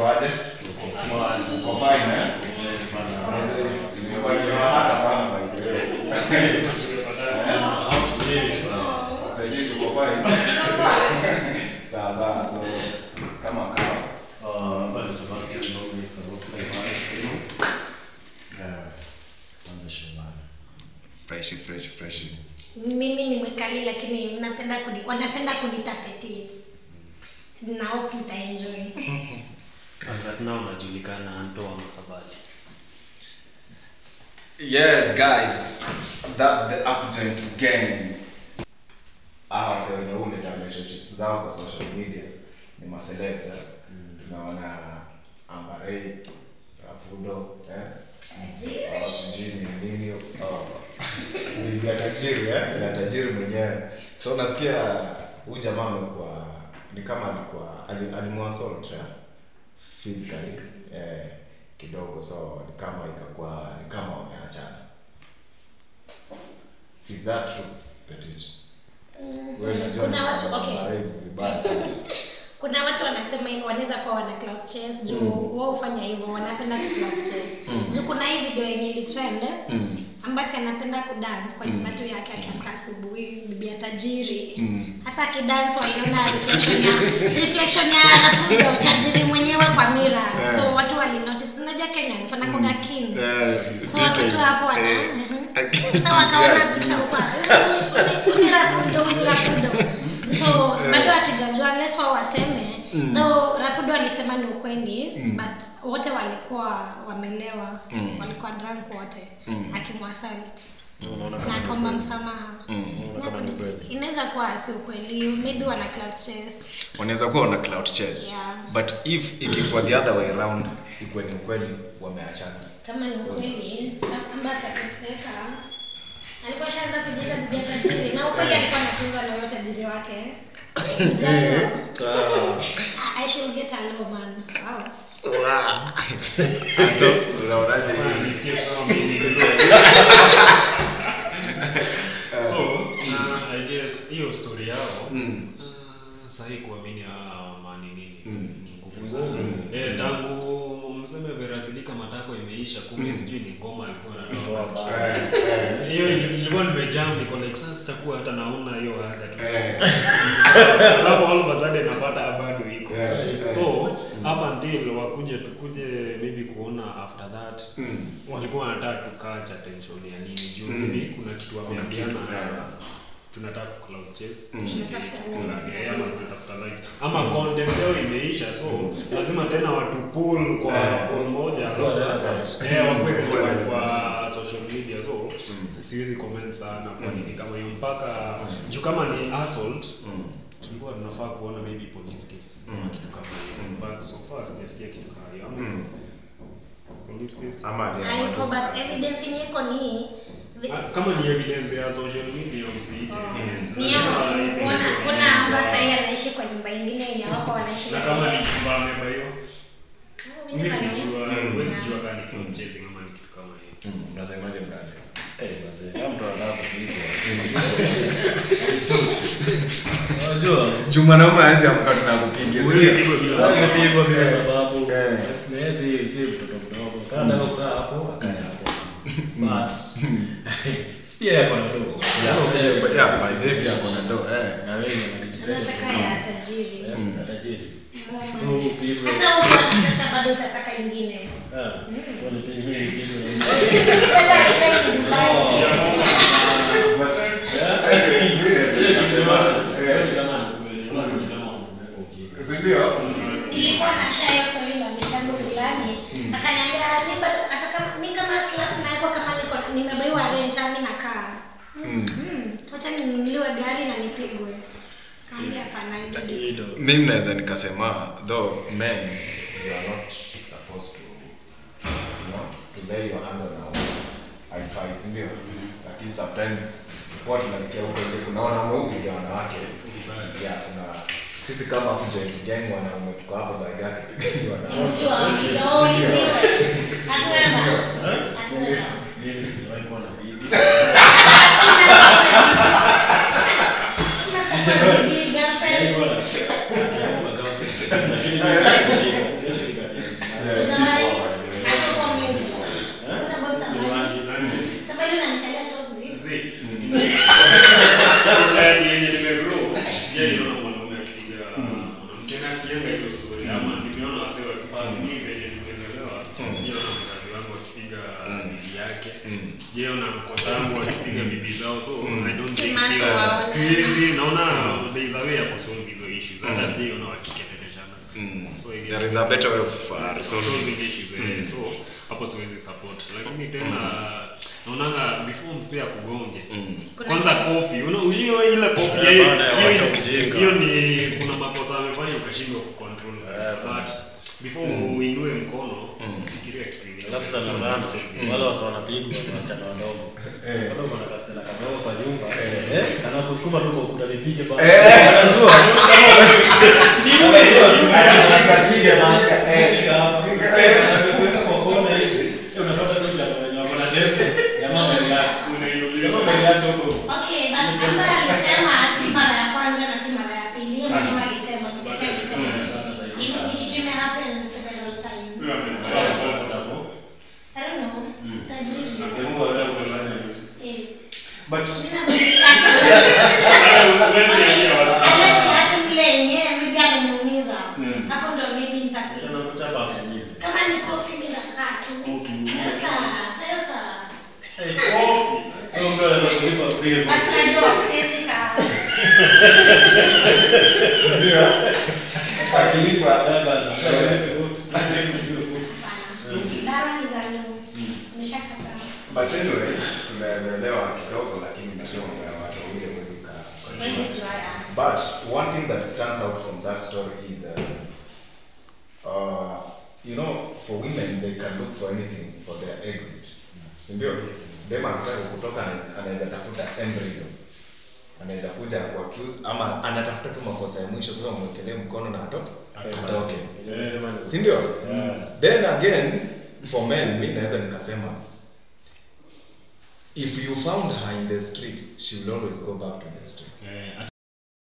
mkoaje uko fine eh Nimekuwa nimewahaka sana by the way. Rashid, uko fine? Sawa sawa, so kama kawa fresh fresh fresh mimi ni mwekali lakini napenda kuni, wanapenda kunita petit na hope mtaenjoy Azatna unajulikana Anto wa Masabali. Yes, guys, that's the Upjoint gang. Hawa wase wenye huleta relationships zao kwa social media ni maselekta. Tunaona Ambarei, Rafudo, eh? Oh, sijui ni nini. Oh. Bibi ya tajiri, eh? Ya tajiri mwenyewe. So nasikia huyu jamaa amekuwa ni kama alikuwa ali- alimwassault, eh? physically eh, kidogo so ni kama ikakuwa ni kama wameachana is that true Petit? Wewe unajua kuna watu ni okay marehemu vibaya sana. kuna watu wanasema hivyo wanaweza kuwa wana cloud chase juu Mm. wao hufanya hivyo wanapenda ku cloud chase Mm. juu kuna hii video yenye ilitrend Mm. ambasi anapenda kudance kwa Mm. nyumba tu yake akiamka asubuhi bibi ya tajiri Mm. hasa akidance waliona reflection ya reflection ya Rapudo tajiri mwenyewe kwa mira Yeah. so watu walinotice unajua Kenya wanakuwa king Eh, so watoto hapo wana eh, mhm. eh, sasa wakaona yeah. picha huko ni Rapudo ni Rapudo so Eh. bado hatujajua unless wao waseme Mm. though Rapudo alisema ni ukweli Mm. but wote walikuwa wamelewa Mm. walikuwa drunk wote Mm. akimwasalt Unaona na kama ni akaomba kweli. msamaha Mm. Unaona kama ni kweli. inaweza kuwa si ukweli maybe wana cloud chase wanaweza kuwa wana cloud chase Yeah. but if ikikuwa the other way around ikuwe ni ukweli wameachana kama ni ukweli ambaye atateseka alikuwa shaanza kujiita bibi ya tajiri na ukweli alikuwa anatuzwa na huyo tajiri wake Kijana. I should get a low man. Wow. Ando, unaonaje Kama hii? nisikie kama mimi ndio. So, uh, I guess hiyo story yao Mm. uh, sahi kuamini hawa mani nini Mm. ni ngumu Mm. sana. Eh, tangu mseme verasilika matako imeisha kumbe Mm. sijui ni ngoma alikuwa Toa anatoa. Eh, eh, Hiyo ili- ilikuwa nimejam niko like sasa sitakuwa hata naona hiyo haja tu. eh. Alafu all of a sudden napata bado iko. Yeah, yeah. So, up until wakuje tukuje maybe kuona after that Mm. walikuwa wanataka tukacha tension ya nini juu Mm. maybe kuna kitu Kuna wameambiana kitu, yeah. tunataka ku cloud chase Mm. tushike Tunatafuta kula likes. yeah, ama tunatafuta likes ama content yao imeisha so lazima tena watu pull kwa Yeah. pull moja Kwa alafu- that. eh wakwe Mm. kwa kwa social media so Mm. siwezi comment sana kwa Mm. nini kama hiyo mpaka Mm. juu kama ni assault Mm. tulikuwa tunafaa kuona maybe police case Mm. ama kitu kama hiyo Mm. but so far sijasikia kitu kama hiyo ama Mm. police case Ama ni Haiko ama- but evidence yenye iko ni the- Ah, kama ni evidence ya social media msiite Oh. evidence. ni yao Lazima kuna ipelekwe kuna kwa amba nyumba. sahii anaishi kwa nyumba ingine yenye wako wanaishi na na kama yeye. ni chumba amebaiwa Ah, mimi mimi sijua Mm. huwezi jua kama ni Mm. cloud chasing ama ni kitu kama hiyo Mm, unasemaje mdada? Eh, wazee, kama mtu anataka kupigwa. Unajua, Juu mwanaume hawezi amka tunakupigia. Huwezi pigwa bila Lazima sababu. pigwa bila Eh, sababu. eh. Na yeye si- si mtoto mdogo. Kama anataka kukaa hapo, akae hapo. But, si pia yako na dogo. Yeah, Yako eh, pia- but yeah, by the way, pia kuna ndo- eh. Na wewe unajipeleka Anataka tu. ya tajiri. Eh, Mm. na tajiri. Mm. So, pigwe. hata ukiwa na pesa bado utataka ingine Ah, Mm. kwa ni pigwe, pigwe. Pesa haifai Dubai. But, Yeah. eh, experience, Ile kitu nasema, yote, eh, sioni kama ni kweli, kama ni kama wameweka ujinga. si ndio? nilikuwa na shayo swali la mitambo fulani Mm. akaniambia mi bado hata kama mi kama slap naekwa kama niko nimebaiwa rent ami nakaa Mm. Mm, wacha ninunuliwe gari na nipigwe kaambia hapana ibidi Hilo. mimi naweza nikasema though men you are not supposed to you know to lay your hand on our haifai si ndio lakini sometimes huwa tunasikia huko nje kuna wanaume hupiga wanawake yeah kuna sisi kama hapo joint gang wanaume tuko hapo by gani tupigani wanawake mtu auliziwe hatuweza hatuweza Mimi sijawahi kuwa na bibi. Sina bibi, girlfriend. Sijawahi kuwa na- sijawahi kuwa na girlfriend. Lakini mimi siwezi kushika, siwezi kushika. sijaona mkosa wangu wakipiga bibi zao so I don't think Simama hiyo waone. siwezi naona there is a way ya kusolve hizo issues hata Mm. pia una wakiketeleshana Mm. so I guess- There is a better way of uh, resolving. solving issues eh, Mm. so hapo siwezi support lakini tena naonanga before msee akugonge Mm. Kuna kwanza kitu- kofi una- hiyo ile kofi Eh, hiyo- baada ya hiyo- wacha ujinga. hiyo ni kuna makosa amefanya ukashindwa kucontrol Eh, but before Mm. uinue mkono Mm. fikiria kitu ingine. alafu sana sana wale wasa wanapigwa ni wasichana wadogo Eh. bado kuna kasela kadogo kwa nyumba Eh. eh anakusukuma tu kwa ukuta nipige bana Eh. anajua Akapiga na aka- eh. Piga hapa. Anakuweka kwa kona hivi Eh, unapata tu jamaa wenye wako na tembe jamaa amerelax jamaa amerelax huko Okay, but ambaye alisema si mara ya kwanza na si mara ya pili. Yeye mwenyewe alisema, Kibete alisema. Ime- ni kitu imehappen several times. Huyo amesema kwanza hapo. I don't know. Tajiri. Nakumbuka wewe ulifanya hivyo. Eh. But Huwezi ambia watu. Unless hata vile yenyewe maybe ameniumiza. Mm. Hapo ndo maybe nita- sana kuchapa afanyisi kama ni kofi mimi nakaa tu. Pesa, pesa. Kofi. so mtu anaweza kulipa bill But najua siwezi kaa. akilipa Hapana. Dara ni za leo. Nimeshakataa. but anyway tunaweza elewa kidogo lakini najua mambo ya watu wawili hawezi kukaa Huwezi jua ya. But one thing that stands out from that story is, uh, uh, you know, for women they can look for anything for their exit. Si ndio? Dem akitaka kutoka ana- anaweza tafuta end reason. Anaweza kuja ku accuse ama anatafuta tu makosa ya mwisho sasa umwekelee mkono na ato atoke. Si ndio? Yeah. Then again for men mi naweza nikasema if you found her in the streets she will always go back to the streets. Eh,